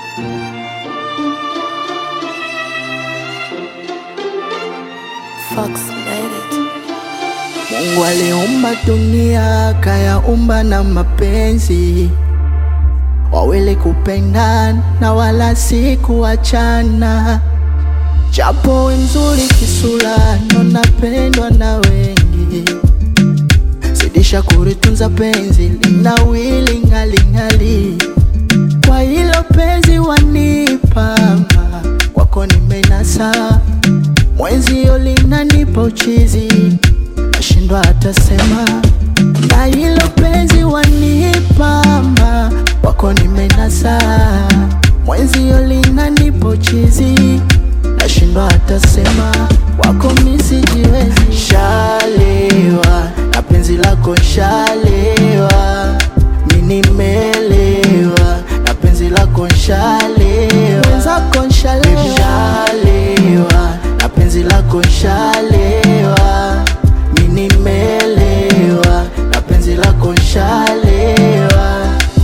Fox made it. Mungu aliumba dunia kayaumba na mapenzi, wawili kupendana na wala si kuachana. Japo we mzuri kisura, ndo napendwa na wengi, zidisha kuritunza penzi linawili ng'aling'ali. Kwa hilo penzi wanipama, kwako nimenasa, mwenzio linanipa uchizi nashindwa hata sema, na hilo penzi wanipamba, wako nimenasa, mwenzio linanipa uchizi, nashindwa hata sema, wako misijiwezi, shalewa na penzi lako shalewa, mi nimelewa na penzi lako shalewa, mwenzako nshalewa, shalewa na penzi lako shalewa mi nimelewa na penzi lako nshalewa.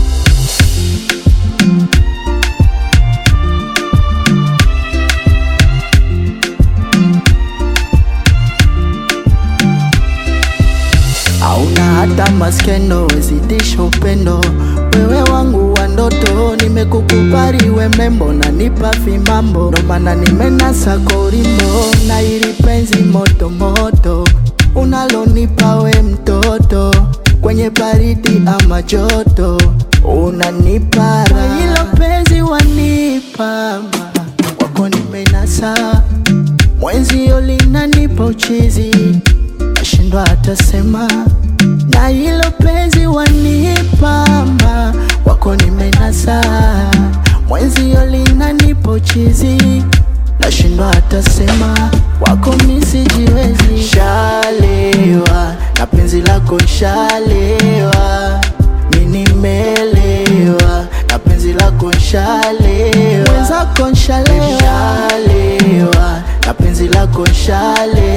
Hauna hata maskendo, wezidisha upendo, wewe wangu wa ndoto, nimekukubali we mrembo, nanipa vimambo, ndo maana nimenasa korimo na ili penzi moto moto unalonipa we mtoto, kwenye baridi ama joto, unanipa raha. hilo penzi wanipa wako nimenasa, mwenzio linanipa uchizi nashindwa hata sema, na hilo penzi wanipamba, wako nimenasa, mwenzio linanipa uchizi, nashindwa hata sema, wako misijiwezi, shalewa na penzi lako nshalewa, mi nimelewa na penzi lako nshalewa, mwenzako nshalewa, nshalewa na penzi lako nshalewa